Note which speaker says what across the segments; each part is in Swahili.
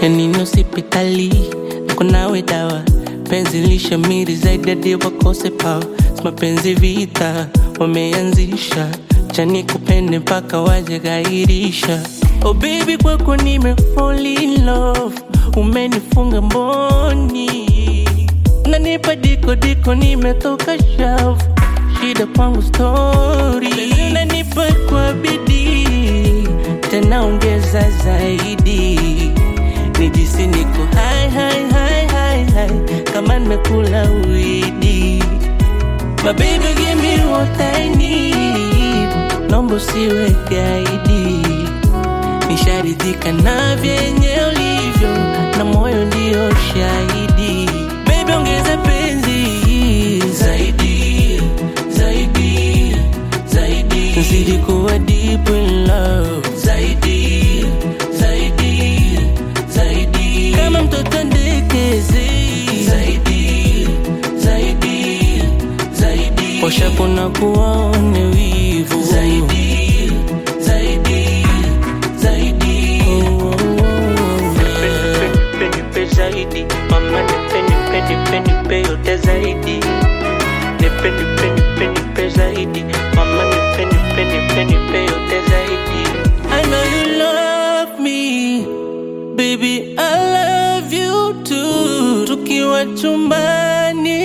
Speaker 1: yanini hospitali niko nawe dawa penzi lishamiri zaidi hadi wakose pawa si mapenzi vita wameanzisha chani kupende mpaka waje gairisha oh baby kwako nime fall in love umenifunga mboni nanipa diko diko nimetoka shavu shida kwangu stori nanipa kwa bidii tena ongeza zaidi nijisi niko hai hai hai hai hai kama nimekula widi My baby give me what I need Nombo usiwe gaidi Nisharidhika na vyenye ulivyo Na moyo ndio shahidi Baby ongeza penzi Zaidi, zaidi, zaidi Zidi kuwa deep in love Zaidi, zaidi, zaidi Kama mtoto ndekezi Zaidi, zaidi, zaidi Posha kuna kuwaone wivu Zaidi, zaidi, zaidi oh, oh, oh. Nipe zaidi mama nipe nipe nipe nipe yote zaidi nipe nipe nipe nipe zaidi mama nipe nipe nipe nipe yote zaidi I know you love me baby I love you too tukiwa chumbani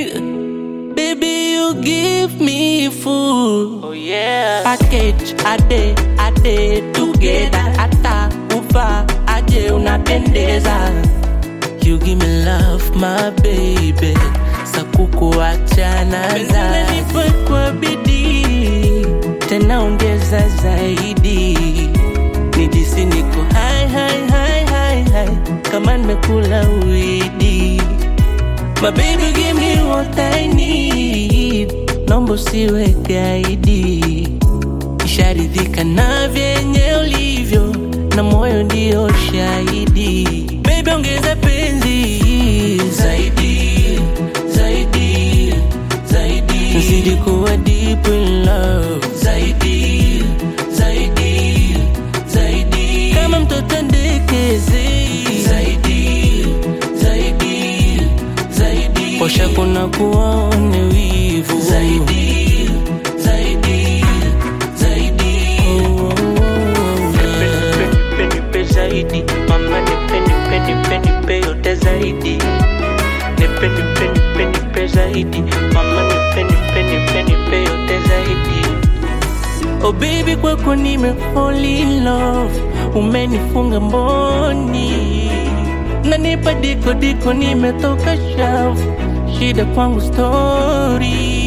Speaker 1: baby you give me full oh yeah package ade ade together hata uva aje unapendeza you give me love my baby sakukuachana za kwa bidii tena ongeza zaidi nijisi niko hai hai hai hai hai kama nimekula widi My baby give me what I need Nombo usiwe gaidi Nisharidhika na vyenye ulivyo Na moyo ndio shahidi Baby ongeza penzi Zaidi, zaidi, zaidi Zidi kuwa deep in love Zaidi, zaidi, zaidi Kama mtoto ndekezi Zaidi, zaidi, zaidi Posha kuna kuwaone wivu Zaidi, zaidi, zaidi oh, oh, oh. Nipe, nipe, nipe zaidi Mama nipe, nipe, nipe, nipe yote zaidi Nipe, nipe, nipe, nipe zaidi Mama nipe, nipe, nipe, nipe yote zaidi Oh baby kwako nime fall in love Umenifunga mboni Nanipa diko diko nimetoka shavu Shida kwangu story